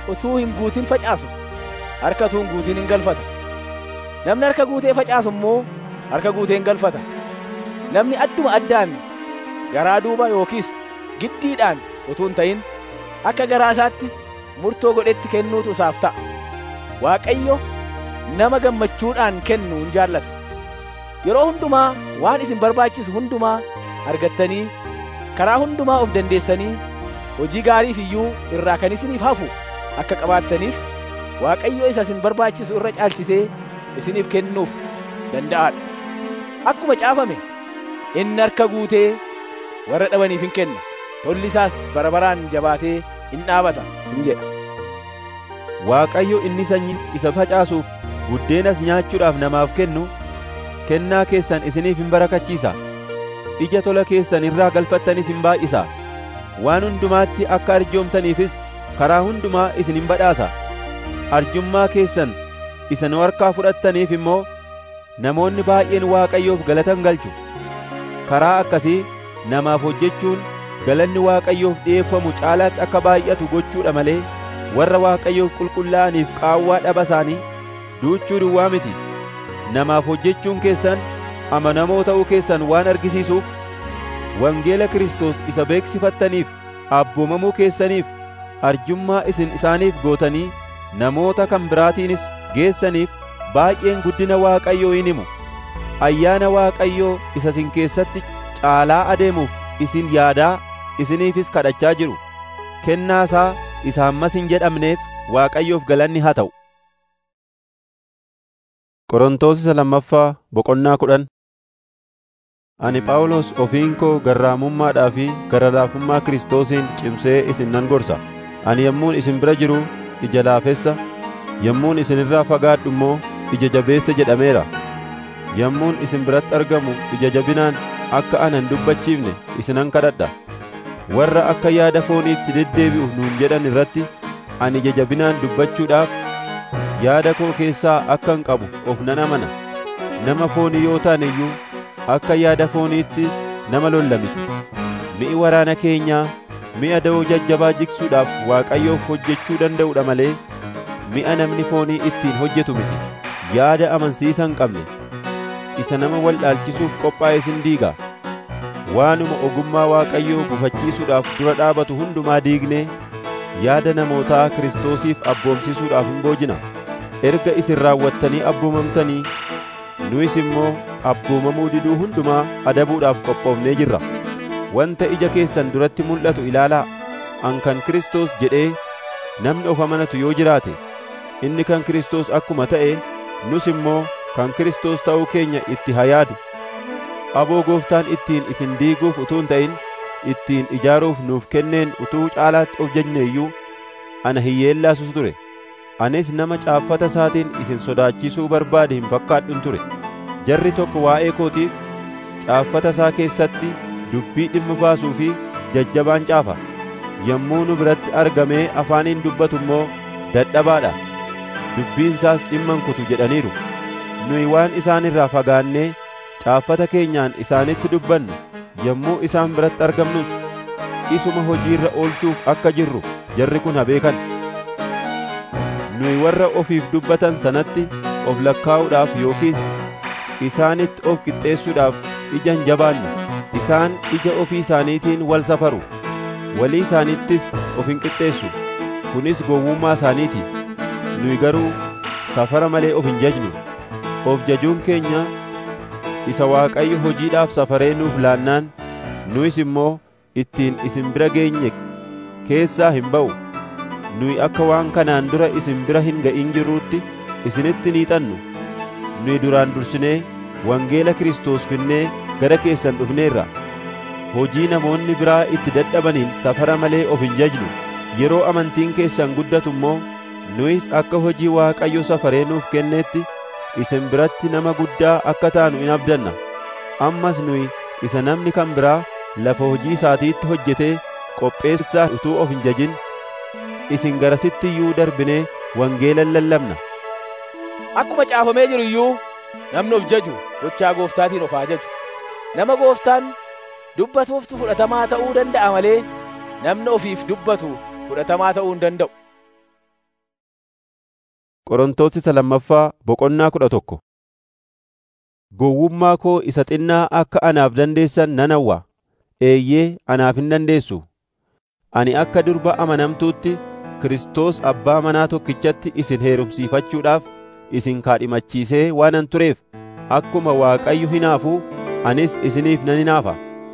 utuu hin guutin facaasu harka utuu hin guutin hin galfata namni harka guutee facaasu immoo harka guutee hin galfata namni adduma addaan garaa duuba yookiis giddiidhaan utuu hin ta'in akka garaa isaatti murtoo godhetti kennuutu isaaf ta'a waaqayyo nama gammachuudhaan kennu hin jaallata yeroo hundumaa waan isin barbaachisu hundumaa argattanii karaa hundumaa of dandeessanii hojii gaariif iyyuu irraa kan isiniif hafu akka qabaattaniif waaqayyo isa isin barbaachisu irra caalchisee isiniif kennuuf danda'aadha akkuma caafame inni harka guutee warra dhabaniif hin kenna tolli isaas bara baraan jabaatee hin dhaabata hin jedha Waaqayyo inni sanyii isa facaasuuf buddeenas nyaachuudhaaf namaaf kennu kennaa keessan isiniif hin barakachiisa ija tola keessan irraa galfattanis hin baay'isa waan hundumaatti akka arjoomtaniifis karaa hundumaa isin hin badhaasa arjummaa keessan isa nu harkaa fudhattaniif immoo namoonni baay'een Waaqayyoof galatan galchu karaa akkasii namaaf hojjechuun galanni Waaqayyoof dhi'eeffamu caalaatti akka baay'atu gochuudha malee warra Waaqayyoof qulqullaa'aniif qaawwaa dhaba isaanii duuchuu duwwaa miti namaaf hojjechuun keessan amanamoo ta'uu keessan waan argisiisuuf wangeela Kiristoos isa beeksifattaniif abboomamuu keessaniif arjummaa isin isaaniif gootanii namoota kan biraatiinis geessaniif baay'een guddina Waaqayyoo in himu ayyaana Waaqayyoo isa isin keessatti caalaa adeemuuf isin yaadaa isiniifis kadhachaa jiru kennaa isaa isa hammas hin jedhamneef Waaqayyoof galanni haa ta'u. Qorontoos isa lammaffaa boqonnaa kudhan Ani Phaawulos ofiin koo garraamummaadhaa fi garalaafummaa Kiristoosiin cimsee isin nan gorsa. Ani yommuun isin bira jiru ija laafessa, yommuun isin irraa fagaadhu immoo ija jabeessa jedhameera. Yommuun isin biratti argamu ija jabinaan akka ana hin dubbachiifne isinan kadhadha. Warra akka yaada fooniitti deddeebi'u nuun jedhan irratti ani ija jabinaan dubbachuudhaaf yaada koo keessaa akkan qabu of nan amana. Nama foonii yoo taane iyyuu akka yaada fooniitti nama lolla miti. Mi'i waraana keenyaa mi'a da'oo jajjabaa jigsuudhaaf Waaqayyoof hojjechuu danda'udha malee mi'a namni foonii ittiin hojjetu miti. Yaada amansiisa hin qabne isa nama wal dhaalchisuuf qophaa'e sin diiga. Waanuma ogummaa Waaqayyoo gufachiisuudhaaf dura dhaabatu hundumaa diignee yaada namootaa Kiristoosiif abboomsisuudhaaf hin boojina. Erga isin raawwattanii abboomamtanii nuyis immoo abboomamuu diduu hundumaa adabuudhaaf qophoofnee jirra. Wanta ija keessan duratti mul'atu ilaalaa. An kan Kiristoos jedhee namni of amanatu yoo jiraate, inni kan Kiristoos akkuma ta'e, nus immoo kan Kiristoos ta'uu keenya itti haa yaadu. Aboo gooftaan ittiin isin diiguuf utuu hin ta'in, ittiin ijaaruuf nuuf kenneen utuu caalaatti of jajne iyyuu ana hiyyeellaasus ture. Anis nama caaffata isaatiin isin sodaachisuu barbaade hin fakkaadhun ture. Jarri tokko waa'ee kootiif caaffata isaa keessatti dubbii dhimma baasuu fi jajjabaan caafa. Yommuu nu biratti argamee afaaniin dubbatu immoo dadhabaadha. Dubbiin isaas dhimman kutu jedhaniiru. Nuyi waan isaan irraa fagaannee caaffata keenyaan isaanitti dubbannu yommuu isaan biratti argamnus isuma hojiirra oolchuuf akka jirru jarri kun beekan. Nuyi warra ofiif dubbatan sanatti of lakkaa'uudhaaf yookiis isaanitti of qixxeessuudhaaf ija hin jabaannu. Isaan ija ofii isaaniitiin wal safaru. Walii isaanittis of hin qixxeessu. Kunis gowwummaa isaaniiti. Nuyi garuu safara malee of hin jajnu. Of jajuun keenya isa Waaqayyo hojiidhaaf safaree nuuf laannaan nuyis immoo ittiin isin bira geenye keessaa hin ba'u. Nuyi akka waan kanaan dura isin bira hin ga'in jirruutti isinitti ni xannu. Nuyi duraan dursinee wangeela Kiristoos finnee gara keessan dhufneerra. Hojii namoonni biraa itti dadhabaniin safara malee of hin jajnu. Yeroo amantiin keessan guddatu immoo nuyis akka hojii Waaqayyo safaree nuuf kenneetti isin biratti nama guddaa akka taanu in abdanna. Ammas nuyi isa namni kan biraa lafa hojii isaatiitti hojjetee qopheessaa utuu of hin jajin isin garasitti iyyuu darbinee wangeelan lallabna. Akkuma caafamee jiru iyyuu namni of jaju gochaa gooftaatiin of haa jaju. Nama gooftaan dubbatuuftu fudhatamaa ta'uu danda'a malee namni ofiif dubbatu fudhatamaa ta'uu hin danda'u. Qorontos isa lammaffaa boqonnaa kudha tokko. Gowwummaa koo isa xinnaa akka anaaf dandeessan nan hawwa. Eeyyee anaaf hin dandeessu. Ani akka durba amanamtuutti Kiristoos abbaa manaa tokkichatti isin heerumsiifachuudhaaf isin kaadhimachiisee waanan tureef akkuma Waaqayyo hinaafuu anis isiniif nan hinaafa.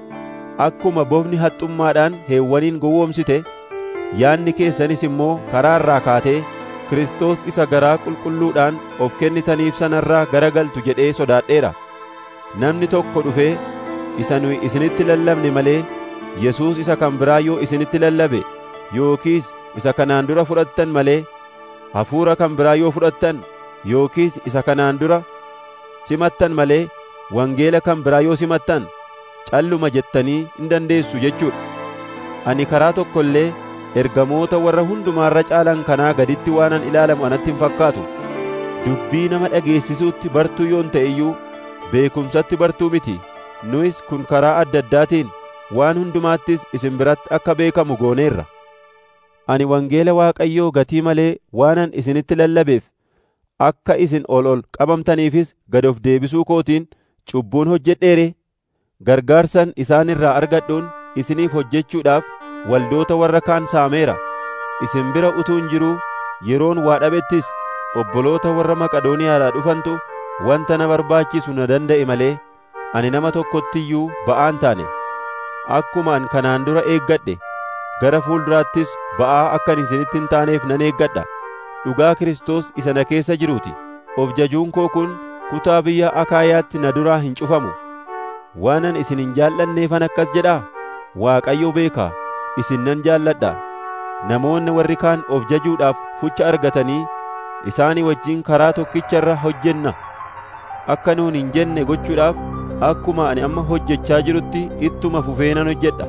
Akkuma bofni haxxummaadhaan heewwaniin gowwoomsite yaadni keessanis immoo karaa irraa kaatee Kiristoos isa garaa qulqulluudhaan of kennitaniif sanarraa garagaltu jedhee sodaadheera. Namni tokko dhufee isa nuyi isinitti lallabne malee Yesuus isa kan biraa yoo isinitti lallabe yookiis isa kanaan dura fudhattan malee hafuura kan biraa yoo fudhattan yookiis isa kanaan dura simattan malee wangeela kan biraa yoo simattan calluma jettanii hin dandeessu jechuudha. Ani karaa tokko illee ergamoota warra hundumaarra caalan kanaa gaditti waanan ilaalamu anatti hin fakkaatu. Dubbii nama dhageessisuutti bartuu yoon ta'e iyyuu beekumsatti bartuu miti. Nuyis kun karaa adda addaatiin waan hundumaattis isin biratti akka beekamu gooneerra. Ani wangeela Waaqayyoo gatii malee waanan isinitti lallabeef akka isin ol ol qabamtaniifis gad of deebisuu kootiin cubbuun hojjedheere gargaarsan isaan irraa argadhuun isiniif hojjechuudhaaf waldoota warra kaan saameera isin bira utuun jiruu yeroon waa dhabettis obboloota warra Maqadooniyaadhaa dhufantu wanta na barbaachisu na danda'e malee ani nama tokkotti iyyuu ba'aan taane akkuma an kanaan dura eeggadhe gara fuulduraattis ba'aa akkan isinitti hin taaneef nan eeggadha dhugaa Kiristoos isa na keessa jiruuti of jajuun koo kun kutaa biyya Akaayaatti na duraa hin cufamu waanan isin hin jaallanneefan akkas jedhaa Waaqayyo beekaa isin nan jaalladha namoonni warri kaan of jajuudhaaf fucha argatanii isaanii wajjin karaa tokkicha irra hojjenna akka nuun hin jenne gochuudhaaf akkuma ani amma hojjechaa jirutti ittuma fufee nan hojjedha.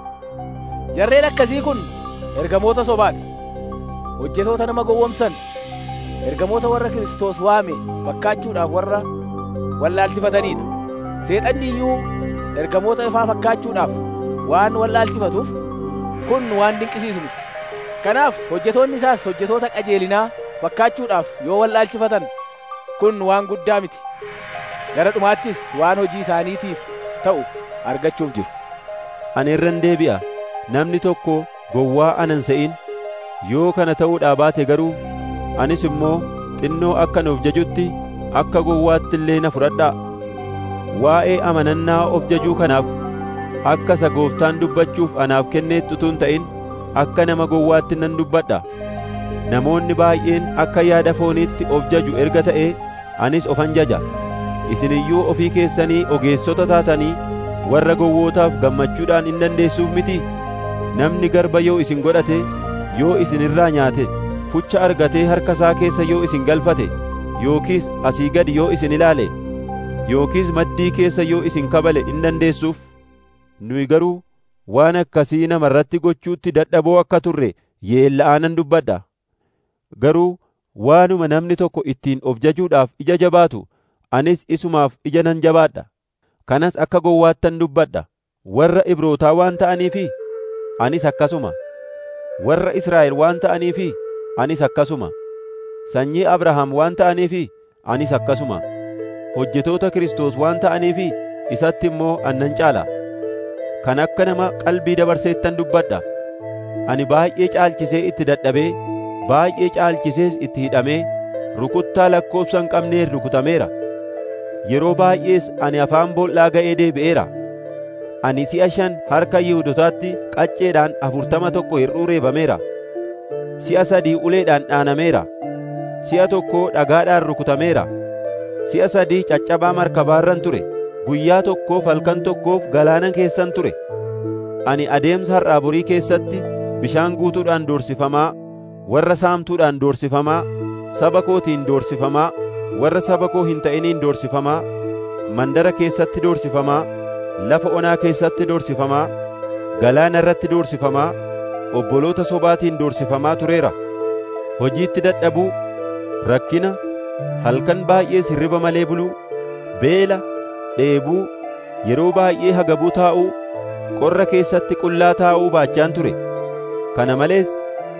Jarreen akkasii kun ergamoota sobaati. Hojjetoota nama gowwomsan ergamoota warra Kiristoos waame fakkaachuudhaaf warra wallaalchifataniidha. Seexanni iyyuu ergamoota ifaa fakkaachuudhaaf waan wallaalchifatuuf kun waan dinqisiisu miti. Kanaaf hojjetoonni isaas hojjetoota qajeelinaa fakkaachuudhaaf yoo wallaalchifatan kun waan guddaa miti. Gara dhumaattis waan hojii isaaniitiif ta'u argachuuf jiru. Ani irran deebi'a namni tokko gowwaa anan se'in yoo kana ta'uudhaa baate garuu anis immoo xinnoo akkan of jajutti akka gowwaatti illee na fudhadhaa. Waa'ee amanannaa of jajuu kanaaf akka isa gooftaan dubbachuuf anaaf kenneetti utuun ta'in akka nama gowwaatti nan dubbadha. Namoonni baay'een akka yaada fooniitti of jaju erga ta'ee anis ofan jaja. Isin iyyuu ofii keessanii ogeessota taatanii warra gowwootaaf gammachuudhaan hin dandeessuuf miti. Namni garba yoo isin godhate, yoo isin irraa nyaate, fucha argatee harka isaa keessa yoo isin galfate, yookiis asii gadi yoo isin ilaale, yookiis maddii keessa yoo isin kabale hin dandeessuuf. Nuyi garuu waan akkasii nama irratti gochuutti dadhaboo akka turre yeella'aa nan dubbadha. Garuu waanuma namni tokko ittiin of jajuudhaaf ija jabaatu anis isumaaf ija nan jabaadha. Kanas akka gowwaattan dubbadha. Warra Ibrootaa waan ta'aniifi anis akkasuma. Warra Israa'el waan ta'aniifi anis akkasuma. Sanyii Abrahaam waan ta'aniifi anis akkasuma. Hojjetoota Kiristoos waan ta'aniifi isatti immoo annan caala. Kan akka nama qalbii dabarseettan dubbadha. Ani baay'ee caalchisee itti dadhabee baay'ee caalchisees itti hidhamee rukuttaa lakkoobsa hin qabneen rukutameera. Yeroo baay'ees ani afaan boollaa ga'ee deebi'eera. Ani si'a shan harka Yihuudotaatti qacceedhaan afurtama tokko hir'uu reebameera. Si'a sadii uleedhaan dhaanameera. Si'a tokko dhagaadhaan rukutameera. Si'a sadii caccabaa markabaarran ture. Guyyaa tokkoof halkan tokkoof galaana keessan ture. Ani adeemsa har'aa borii keessatti bishaan guutuudhaan doorsifamaa, warra saamtuudhaan doorsifamaa, saba kootiin doorsifamaa, warra saba koo hin ta'iniin doorsifamaa, mandara keessatti doorsifamaa, lafa onaa keessatti doorsifamaa, galaana irratti doorsifamaa, obboloota sobaatiin doorsifamaa tureera. Hojiitti dadhabuu, rakkina, halkan baay'ees hirriba malee buluu, beela, dheebuu, yeroo baay'ee hagabuu taa'uu, qorra keessatti qullaa taa'uu baachaan ture. Kana malees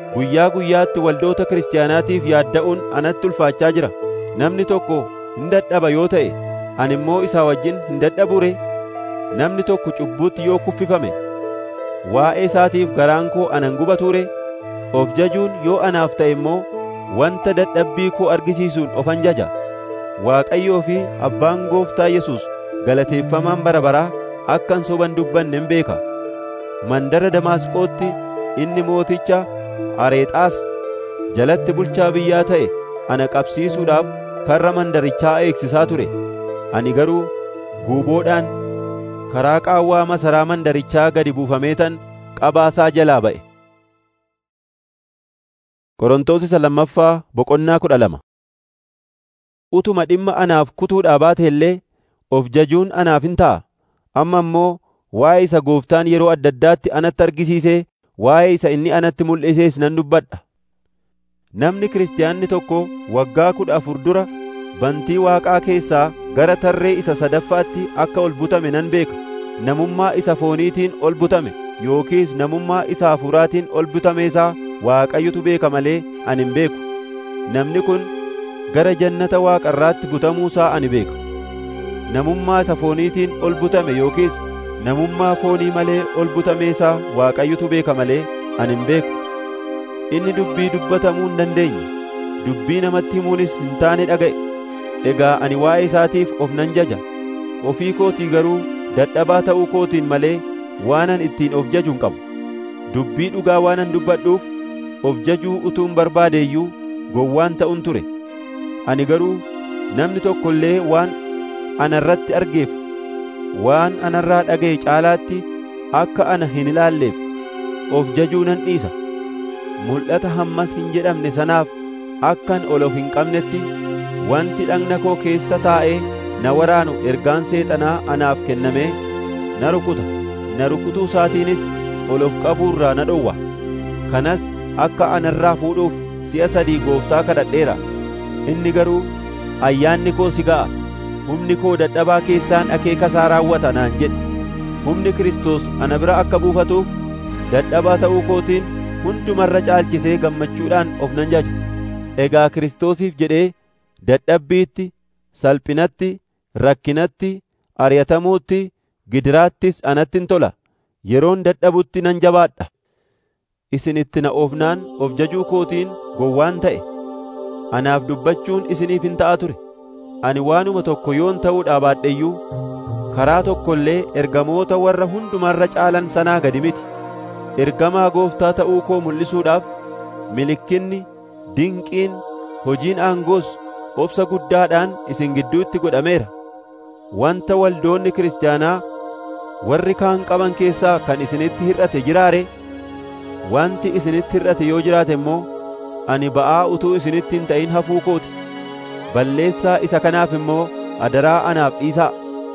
guyyaa guyyaatti waldoota kiristaanaatiif yaadda'uun anatti ulfaachaa jira namni tokko hin dadhaba yoo ta'e ani immoo isaa wajjin hin dadhabure namni tokko cubbuutti yoo kuffifame waa'ee isaatiif garaan koo anan gubature of jajuun yoo anaaf ta'e immoo wanta dadhabbii koo argisiisuun ofan jaja Waaqayyoo fi Abbaan Gooftaa Yesuus galateeffamaan bara baraa akkan soban dubbanne hin beeka. Mandara Damaasqootti inni mooticha Areexaas jalatti bulchaa biyyaa ta'e ana qabsiisuudhaaf karra mandarichaa eegsisaa ture. Ani garuu guuboodhaan karaa qaawwaa masaraa mandarichaa gadi buufameetan qabaasaa jalaa ba'e. Qorontos isa lammaffaa boqonnaa kudha lama. Utuma dhimma anaaf kutuudhaa baate illee of jajuun anaaf hin ta'a. Amma immoo waa'ee isa gooftaan yeroo adda addaatti anatti argisiisee waa'ee isa inni anatti mul'isees nan dubbadha. Namni kiristaanni tokko waggaa kudha afur dura bantii waaqaa keessaa gara tarree isa sadaffaatti akka ol butame nan beeka. Namummaa isa fooniitiin ol butame yookiis namummaa isa hafuuraatiin ol butameesaa Waaqayyotu beeka malee ani hin beeku. Namni kun gara jannata waaqarraatti butamuusaa ani beeka. Namummaa isa fooniitiin ol butame yookiis namummaa foonii malee ol butameesaa Waaqayyotu beeka malee ani hin beeku. Inni dubbii dubbatamuu hin dandeenye, dubbii namatti himuunis hin taane dhaga'e. Egaa ani waa'ee isaatiif of nan jaja. Ofii kootii garuu dadhabaa ta'uu kootiin malee waanan ittiin of jaju hin qabu. Dubbii dhugaa waanan dubbadhuuf of jajuu utuun barbaade iyyuu gowwaan ta'un ture. Ani garuu namni tokko illee waan ana irratti argeef waan anarraa dhaga'e caalaatti akka ana hin ilaalleef of jajuu nan dhiisa. Mul'ata hammas hin jedhamne sanaaf akkan ol of hin qabnetti wanti dhagna koo keessa taa'ee na waraanu ergaan seexanaa anaaf kennamee na rukuta. Na rukutuu isaatiinis ol of qabuurraa na dhowwa. Kanas akka anarraa fuudhuuf si'a sadii gooftaa kadhadheera. Inni garuu ayyaanni koo si ga'a. Humni koo dadhabaa keessaan akeeka isaa raawwata naan jedhe. Humni Kiristoos ana bira akka buufatuuf dadhabaa ta'uu kootiin hundumarra caalchisee gammachuudhaan of nan jaja. Egaa Kiristoosiif jedhee dadhabbiitti, salphinatti, rakkinatti, ari'atamuutti, gidiraattis anattin tola. Yeroon dadhabutti nan jabaadha. Isin itti na oofnaan of jajuu kootiin gowwaan ta'e. Anaaf dubbachuun isiniif hin ta'a ture. Ani waanuma tokko yoon ta'uudhaa baadhe iyyuu karaa tokko illee ergamoota warra hundumarra caalan sanaa gadi miti. Ergamaa gooftaa ta'uu koo mul'isuudhaaf milikkinni, dinqiin, hojiin aangoos obsa guddaadhaan isin gidduutti godhameera. Wanta waldoonni kiristaanaa warri kaan qaban keessaa kan isinitti hir'ate jiraare wanti isinitti hir'ate yoo jiraate immoo ani ba'aa utuu isinitti hin ta'in hafuu kooti balleessaa isa kanaaf immoo adaraa anaaf dhiisaa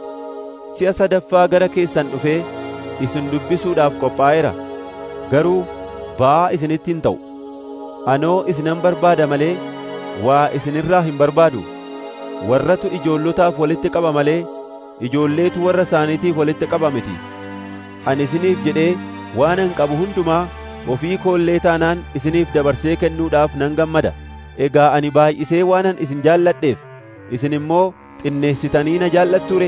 si'a sadaffaa gara keessan dhufee isin dubbisuudhaaf qophaa'eera garuu ba'aa isinitti hin ta'u anoo isinan barbaada malee waa isinirraa hin barbaadu warratu ijoollotaaf walitti qaba malee ijoolleetu warra isaaniitiif walitti qaba miti ani isiniif jedhee waanan qabu hundumaa ofii koollee taanaan isiniif dabarsee kennuudhaaf nan gammada egaa ani baay'isee waanan isin jaalladheef isin immoo xinneessitanii na jaallatture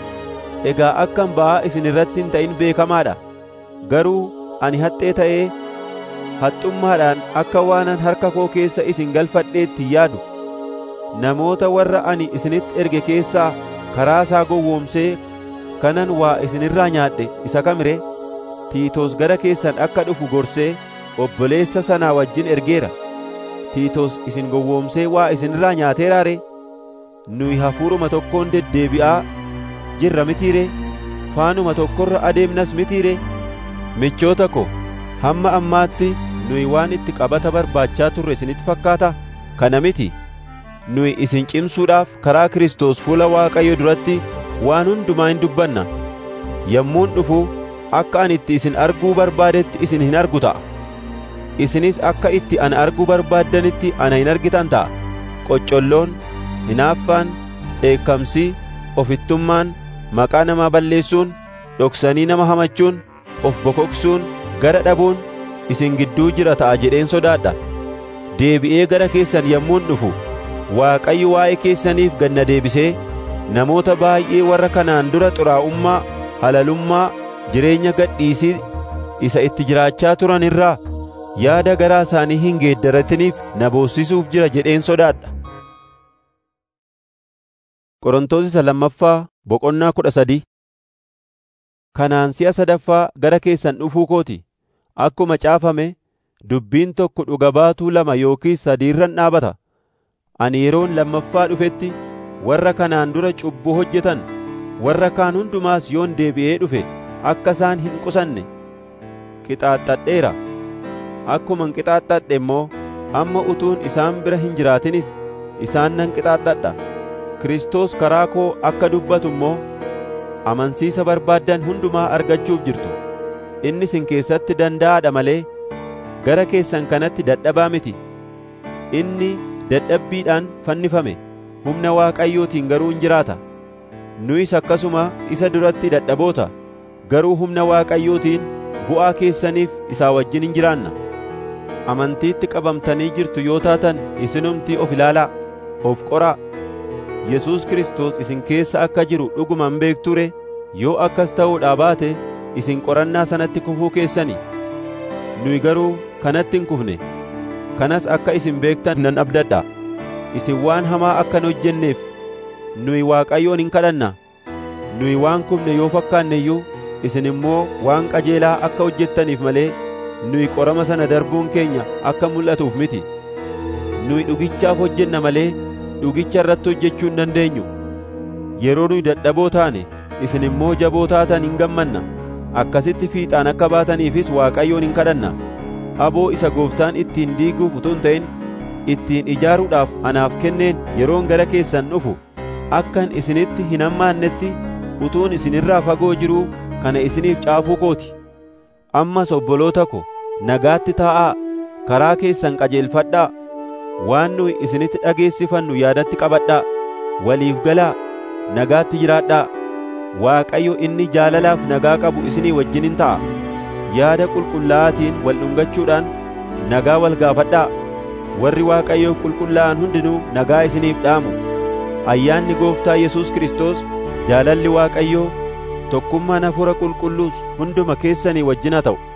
egaa akkan ba'aa isin irratti hin ta'in beekamaadha garuu ani haxxee ta'ee haxxummaadhaan akka waanan harka koo keessa isin galfadheetti yaadu namoota warra ani isinitti erge keessaa karaa isaa gowwoomsee kanan waa isinirraa nyaadhe isa kamire Tiitos gara keessan akka dhufu gorsee obboleessa sanaa wajjin ergeera. Tiitos isin gowwoomsee waa isinirraa nyaateeraare nuyi hafuuruma tokkoon deddeebi'aa jirra mitiire faanuma tokkorra adeemnas mitiire michoota ko hamma ammaatti nuyi waan itti qabata barbaachaa turre isinitti fakkaata kana miti nuyi isin cimsuudhaaf karaa Kiristoos fuula Waaqayyo duratti waan hundumaa hin dubbanna yommuun dhufu akka ani itti isin arguu barbaadetti isin hin argu ta'a isinis akka itti ana arguu barbaaddanitti ana hin argitan ta'a qoccolloon hinaaffaan dheekkamsi ofittummaan maqaa namaa balleessuun dhoksanii nama hamachuun of bokoksuun gara dhabuun isin gidduu jira ta'a jedheen sodaadha deebi'ee gara keessan yommuun dhufu Waaqayyo waa'ee keessaniif ganna deebisee namoota baay'ee warra kanaan dura xuraa'ummaa halalummaa jireenya gadhiisii isa itti jiraachaa turan irraa yaada garaa isaanii hin geeddaratiniif na boossisuuf jira jedheen sodaadha. Qorontoos isa lammaffaa boqonnaa kudha sadii Kanaan si'a sadaffaa gara keessan dhufuu kooti akkuma caafame dubbiin tokko dhuga baatuu lama yookiis sadiirran dhaabata ani yeroon lammaffaa dhufetti warra kanaan dura cubbuu hojjetan warra kaan hundumaas yoon deebi'ee dhufe akka isaan hin qusanne qixaaxadheera akkuman qixaaxadhe immoo amma utuun isaan bira hin jiraatinis isaan nan qixaaxadha Kiristoos karaa koo akka dubbatu immoo amansiisa barbaaddan hundumaa argachuuf jirtu inni isin keessatti danda'aadha malee gara keessan kanatti dadhabaa miti inni dadhabbiidhaan fannifame humna Waaqayyootiin garuu hin jiraata nuyis akkasuma isa duratti dadhaboota garuu humna Waaqayyootiin bu'aa keessaniif isaa wajjin hin jiraanna amantiitti qabamtanii jirtu yoo taatan isinumtii of ilaalaa of qoraa Yesuus Kiristoos isin keessa akka jiru dhuguman beekture yoo akkas ta'uudhaa baate isin qorannaa sanatti kufuu keessani nuyi garuu kanatti hin kufne kanas akka isin beektan nan abdadha isin waan hamaa akka hin hojjenneef nuyi Waaqayyoon hin kadhanna nuyi waan kufne yoo fakkaanne iyyuu isin immoo waan qajeelaa akka hojjettaniif malee nuyi qorama sana darbuun keenya akka mul'atuuf miti nuyi dhugichaaf hojjenna malee dhugicha irratti hojjechuu hin dandeenyu yeroo nuyi dadhaboo taane isin immoo jaboo taatan hin gammanna akkasitti fiixaan akka baataniifis Waaqayyoon hin kadhanna aboo isa gooftaan ittiin diiguuf utuu hin ta'in ittiin ijaaruudhaaf anaaf kenneen yeroon gara keessan dhufu akkan isinitti hin hammaannetti utuun isinirraa fagoo jiruu kana isiniif caafuu kooti ammas obboloota ko nagaatti taa'aa karaa keessan qajeelfadhaa waan nuyi isinitti dhageessifannu yaadatti qabadhaa waliif galaa nagaatti jiraadhaa Waaqayyo inni jaalalaaf nagaa qabu isinii wajjinin ta'a yaada qulqullaa'aatiin wal dhungachuudhaan nagaa wal gaafadhaa warri Waaqayyoof qulqullaa'an hundinuu nagaa isiniif dhaamu ayyaanni gooftaa Yesuus Kiristoos jaalalli Waaqayyoo tokkummaan hafuura qulqulluus hunduma keessanii wajjin haa ta'u